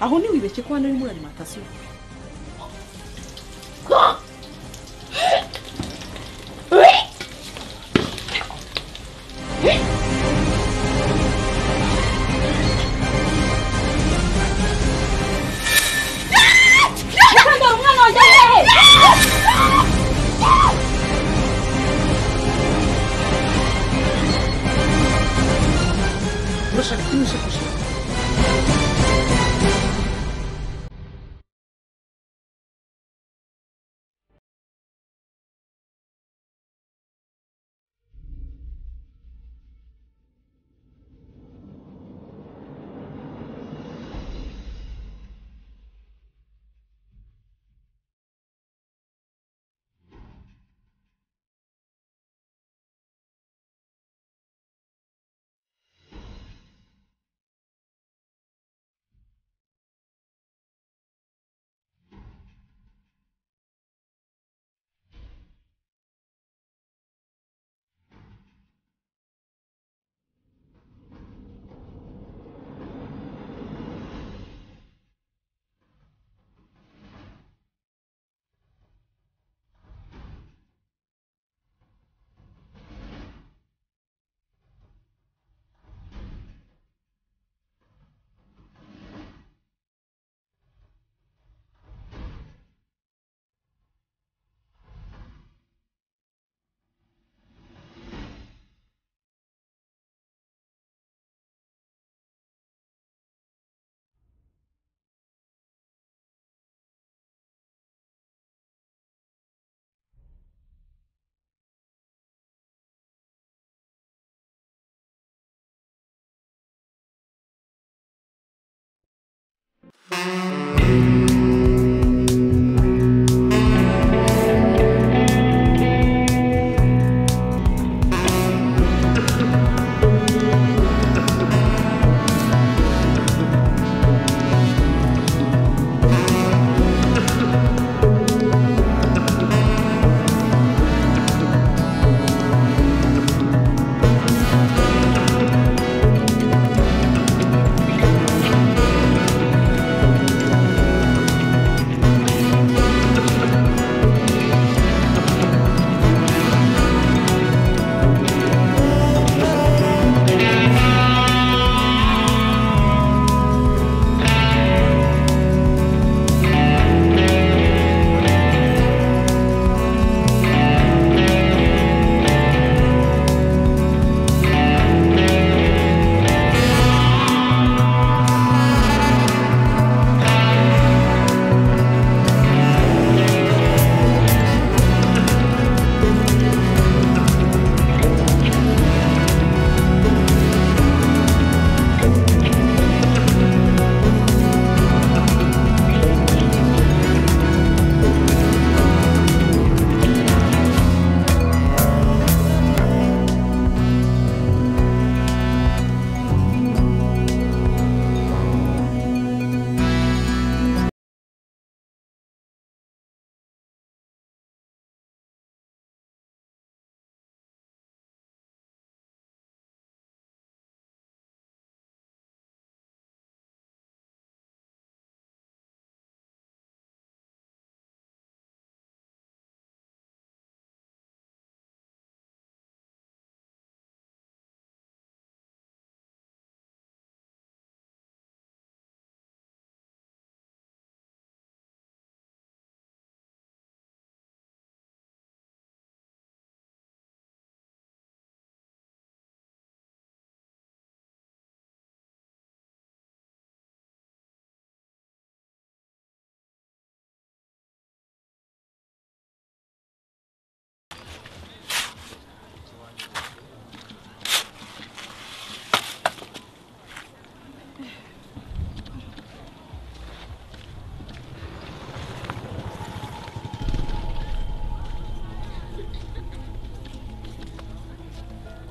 aho ntiwibeshye ko hano ari muri alimantasiyo urashaka ko imishakoshi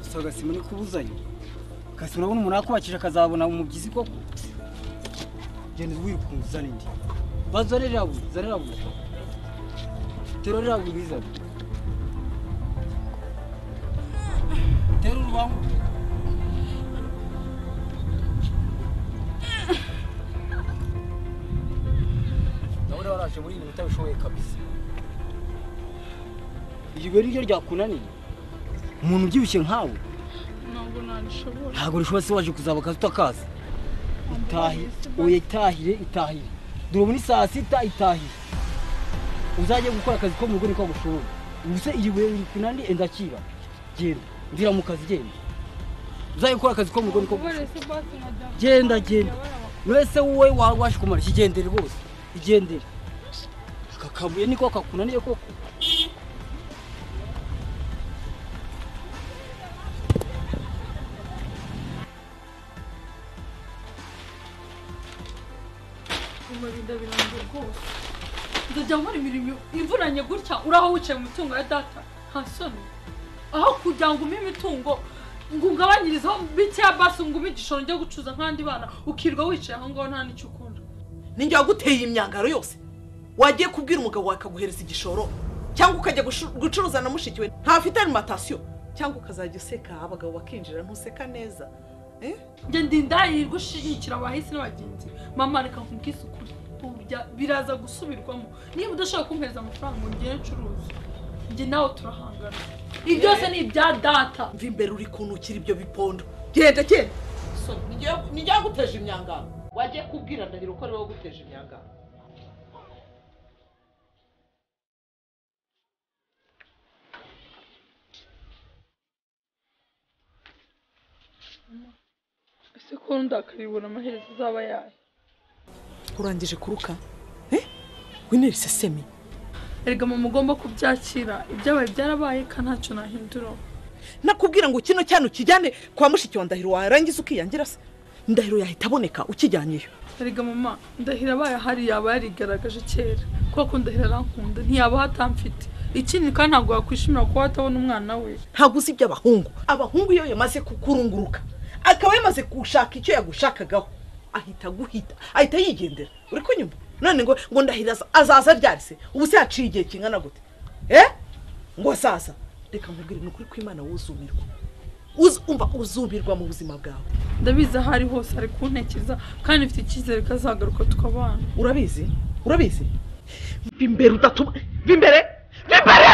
gusa agasima ni kubuzanya agasima urabona umuntu yakubakije akazabona umubyizi koko genda wikunze uzana indi baza rero irabuze zana irabuze tero rirabuze ubizane tero urubangu waje muri ibi utabishoboye kabisa iryo rero ryo ryakunaniye umuntu ubyibushye nkawe ntabwo nabishobora ntabwo rishobora se waje kuzaba akazi utakazi itahi oya itahire itahire dore ubu ni saa sita itahire uzajye gukora akazi ko mu rugo niko gushoboye ubu se iri buye riri kunani enda kiba genda ndira mu kazi genda uzajye gukora akazi ko mu rugo niko gushoboye se basi nkajya Genda, genda. wese wowe waje kumara ikigendere rwose igendere aka kabuye niko kakunaniye koko kumarinda birangiye rwose ndajya nkora imirimo ivuranye gutya uraho wicaye mu mitungo ya data nta soni aho kugira ngo umpe imitungo ngo ungabanyirizeho bikeya basi ngo umpe igishoro njya gucuza nk'andi bana ukirwa wicaye aho ngaho nta n'icyo ukunda ninjye waguteye iyi myambaro yose wagiye kubwira umugabo wawe akaguhereza igishoro cyangwa ukajya gushu- gucuruza na mushiki we ntafite arimantasiyo cyangwa ukazajya useka abagabo bakinjira ntuseka neza Eh? njye ndinda yirirwa ushigikira abahisi n'abagenzi mama reka nkubwise ukuri ubu bya- biraza gusubirwamo niba udashobora kumpereza amafaranga ngo ngende ncuruze njye nawe turahangana ibi byose ni ibya data mva imbere uri kunukira ibyo bipondo genda genda So, ninjye- ninjye waguteje imyangano wagiye kubwira ndahiro ko ariwe waguteje imyangano ese ko ndakaribona amaherezo azaba yayo urangije kuruka Eh? wintera isesemi erega mama ugomba kubyakira ibyabaye byarabaye ka ntacyo nahindura nakubwira ngo kino cyane ukijyane kwa mushiki wa ndahiro warangiza ukiyangira se ndahiro yahita aboneka ukijyanyeyo erega mama ndahira abaye ahari yaba yarigaragaje kera kubera ko ndahira arankunda ntiyaba atamfite ikindi kandi ntabwo yakwishimira kuba atabona umwana we ntabwo uzi iby'abahungu abahungu iyo yamaze kukurunguruka akaba yamaze gushaka icyo yagushakagaho ahita aguhita ahita yigendera uri kunyuma none ngo ngo ndahira aza- azaza ryarise ubu se yaciye igihe kingana gute eh ngo azaza reka nkubwire ni ukuri kw'imana wuzumirwa Uzu- umva uzumirwa mu buzima bwawe ndabizi aho ari hose ari kuntekereza kandi mfite icyizere ko azagaruka tukabana urabizi urabizi bimbere udatuma bimbere bimbere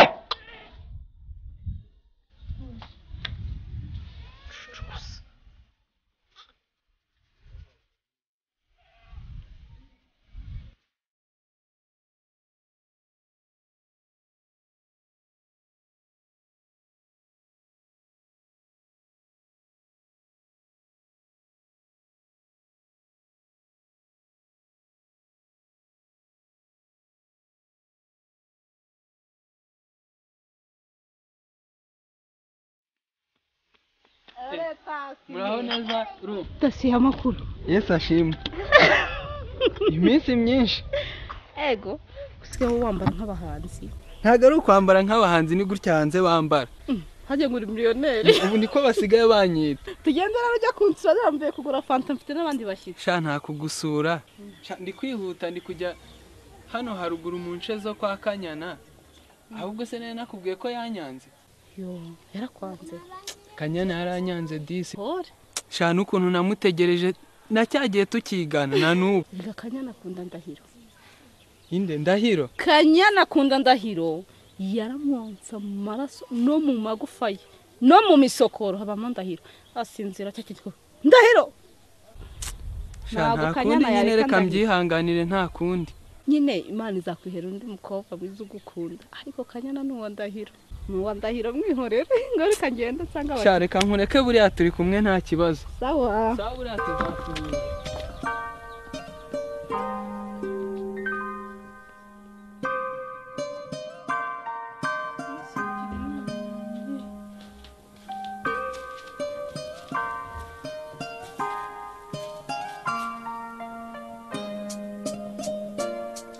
muraho neza uru dosiye amakuru yesi ashimwe iminsi myinshi ego usigaye wambara nk'abahanzi ntabwo ari ukwambara nk'abahanzi ni gutya hanze bambara hajya ngo uri miliyoneri ubu niko basigaye banyita tugendera rujya ku nzira yambaye kugura fanta mfite n'abandi bashyitsi sha nta kugusura Sha, ndi kwihuta ndi kujya hano haruguru mu nce zo kwa kanyana ahubwo se nari nakubwiye ko yanyanze yo yarakwanze kanyana yaranyanze disi hore sha n'ukuntu namutegereje na cya gihe tukigana na n'ubu biga kanyana akunda ndahiro inde ndahiro kanyana akunda ndahiro yaramwonsa mu maraso no mu magufa ye no mu misokoro habamo ndahiro asinzira cya kintu ndahiro sha Ntabwo nta Kanyana kundi nyine yareka reka Ndahiro. mbyihanganire nta kundi nyine imana izakwihera undi mukobwa mwiza ugukunda ariko kanyana ni uwa ndahiro ni uwa ndahiro mwihorere ngo reka ngende nsanga sha reka nkureke buriya turi kumwe nta kibazo sawa sawa buriya tuzakubuza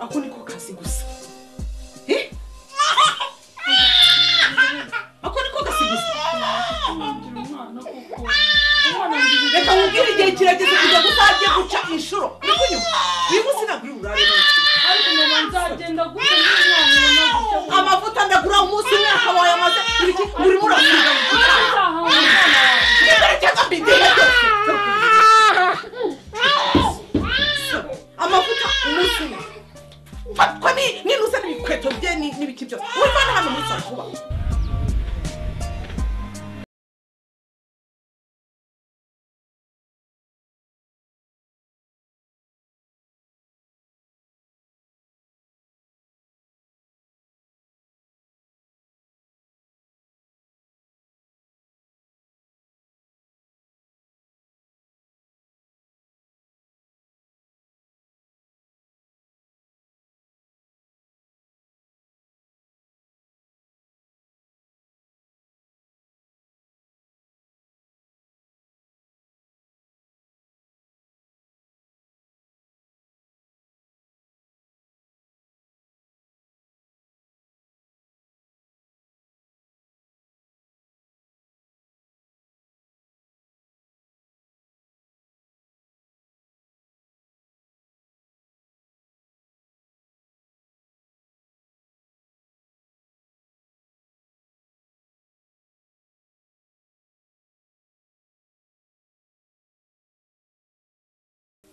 ako niko kazi gusa Eh? ako niko kazi gusa ngira umwana kuko umwana reka nkubwire igihe kirageze kugira ngo uzajye ni- n'ibiki byose wumva ni hano muri saa kuba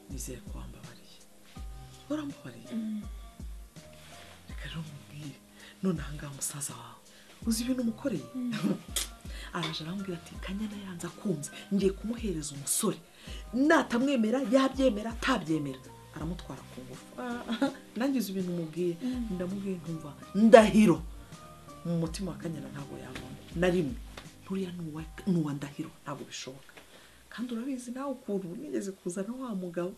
nizeye ko wambabariye urambabariye reka rero mubwire none ahangaha musaza wawe uzi ibintu umukoreye araje arambwira ati kanyana yanze akunze ngiye kumuhereza umusore natamwemera yabyemera atabyemera aramutwara ku ngufu Ah, nanjye uzi ibintu umubwiye ndamubwiye ntumva ndahiro mu mutima wa kanyana ntabwo yabona na rimwe nturiya ni uwa- ni uwa ndahiro ntabwo bishoboka kandi urabizi nawe ukuntu nigeze kuzana wa mugabo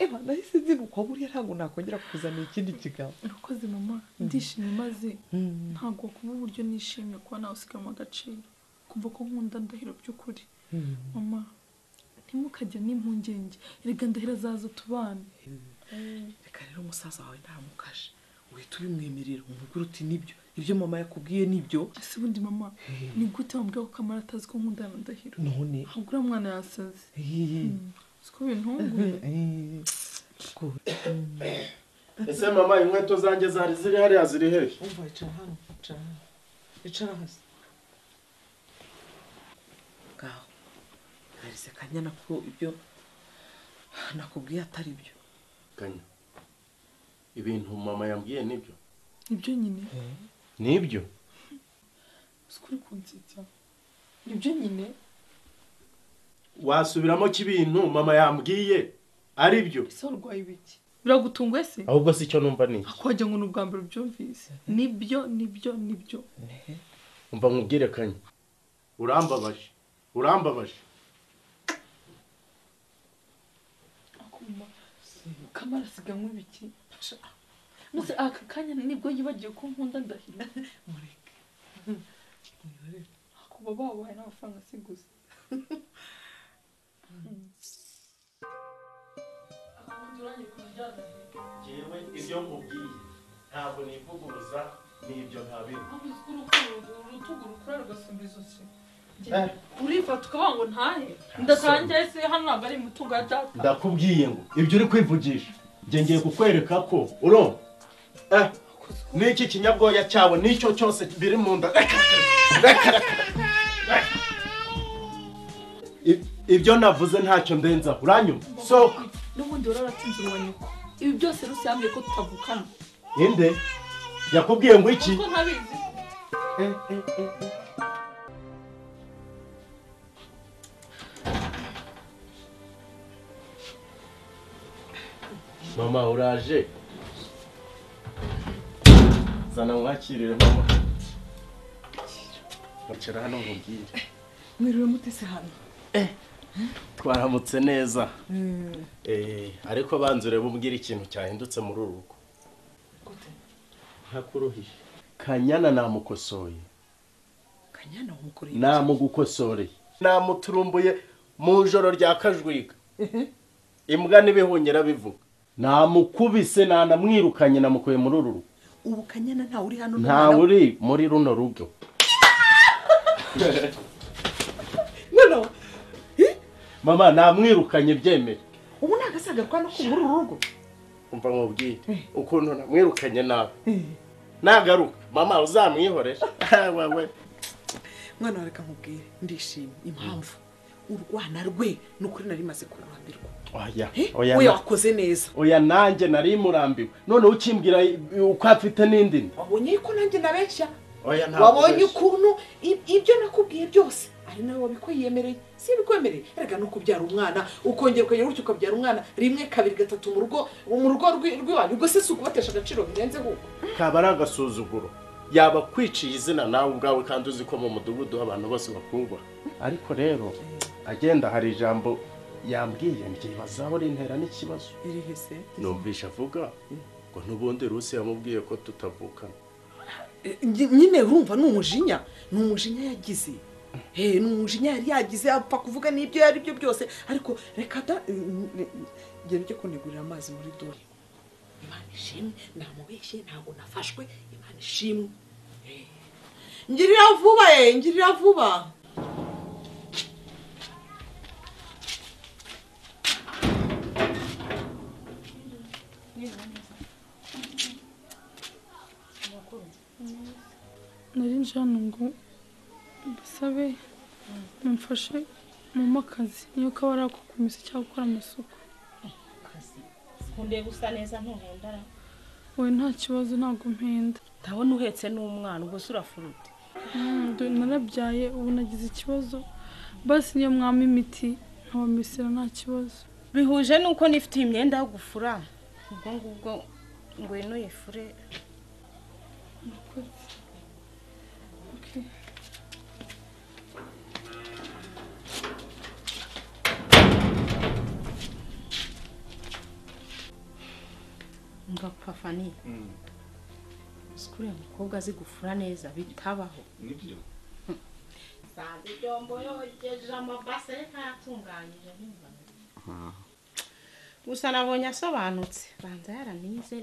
eba nahise ndiruka buriya ntabwo nakongera kuzana ikindi kigabo urakoze mama ndishimye maze ntabwo kuba uburyo nishimye kuba nawe usigamo agaciro kumva ko nkunda ndahiro by'ukuri mama ntimukajya n'impungenge erega ndahiro azaza tubana reka rero umusaza wawe ntamukaje uhita ubimwemerera umubwira uti nibyo ibyo mama yakubwiye nibyo ese ubundi mama ni gute wambwira ko kamara atazi ko nkunda na ndahiro none ntabwo uriya mwana yasaze eh, siko bintunguye eh, ko ese mama inkweto zanjye zari ziri hariya ziri hehe umva icara hano icara hano icara hasi ngaho narize kanyana ko ibyo nakubwiye atari byo kanya ibintu mama yambwiye nibyo nibyo nyine nibyo siko uri kunsetsa nibyo nyine wasubiramo ko ibintu mama yambwiye ari byo ese warwaye ibiki biragutunguye se ahubwo si cyo numva ni iki wagira ngo ni ubwa mbere ubyumvise nibyo nibyo nibyo umva nkubwire kanya urambabaje urambabaje akuma kamara asiganwe ibiki maze aka kanya nibwo yibagiwe ko nkunda ndahira akuba babaye n'amafaranga asiguze akabundi urangije kuryana ngewe ibyo nkubwiye ntabwo nivuguruza nibyo ntabiri ahubwo uzi ko urukundo urutugu rukura rugasumba izosi urifata ukavuga ngo ntahe ndatangiye se hano ntabwo ari imitungo ya data ndakubwiye ngo ibyo uri kwivugisha njye ngiye kukwereka ko uro eh n'iki kinyabwoya cyawe n'icyo cyose biri mu nda Reka, reka, reka, reka. I- ibyo navuze ntacyo ndenzaho uranyuma sohoka n'ubundi wararatsinze uwa nyoko ibi byose rusambye ko tutavukana inde yakubwiye ngo iki kuko ntabizi mama uraje zana mwakirire mama icara hano nkubwire mwiriwe mutese hano twaramutse neza Eh, ariko banza urebe umbwira ikintu cyahindutse muri uru rugo ntakuruhije kanyana namukosoye kanyana wamukoreye namugukosoreye namuturumbuye mu ijoro rya kajwiga imbwa n'ibihunyira bivuga namukubise nanamwirukanye namukuye muri uru rugo ubu kanyana ntawe uri hano ntawe uri muri runo rugo noneho mama namwirukanye byemere ubu ni agasaga kwa no kubura uru rugo umva nkubwire ukuntu namwirukanye nawe nagaruka mama uzamwihorera wewe mwana wareka nkubwire ndishimye impamvu urwana rwe ni ukuri nari maze kurambirwa oya Eh, oya we na- wakoze neza oya nanjye nari murambiwe noneho ukimbwira uko afite n'indi nda wabonye yuko nanjye nabeshya oya ntabwo wabonye ubeshya. ukuntu i- ibyo nakubwiye byose ari nawe wabikweyemereye si ibikwemereye erega no kubyara umwana ukongera ukongera gutyo ukabyara umwana rimwe kabiri gatatu mu rugo mu rugo rwi- rw'iwanyu ubwo se si ukubatesha agaciro birenze ahubwo kaba ari agasuzuguro yaba kwiciye izina nawe ubwawe kandi uzi ko mu mudugudu abantu bose bakubaha ariko rero agenda hari ijambo yambwiye mbyibazaho rintera n'ikibazo irihe se numvisha avuga ngo n'ubundi rusi yamubwiye ko tutavukana Eh, nyi- nyine urumva ni umujinya ni umujinya yagize he ni umujinya yari yagize apfa kuvuga n'ibyo yari byo byose ariko reka da ngenda ujye kunegurira amazi muri dore imana ishimwe namubeshye ntabwo nafashwe imana ishimwe Eh. ngirira vuba ye ngirira vuba nari nje hano ngo mbasabe mumfashe mama akazi niyo kaba ari ako kumesa cyangwa gukora amasuku nkundiye gusa neza ntuhendara we nta kibazo ntabwo mpenda ndabona uhetse n'umwana ubwo se urafurute Mm, dore narabyaye ubu nagize ikibazo basi niyo mwama imiti nkabamesera nta kibazo bihuje n'uko nifite imyenda yo gufura ubwo ngubwo ngwino yifure Okay. ngapfa fani sikuriya mukobwa azi gufura neza bitabaho nibyo sanga ibyombo yogeje amabase ntatunganyije gusa nabonye asobanutse banza yaranize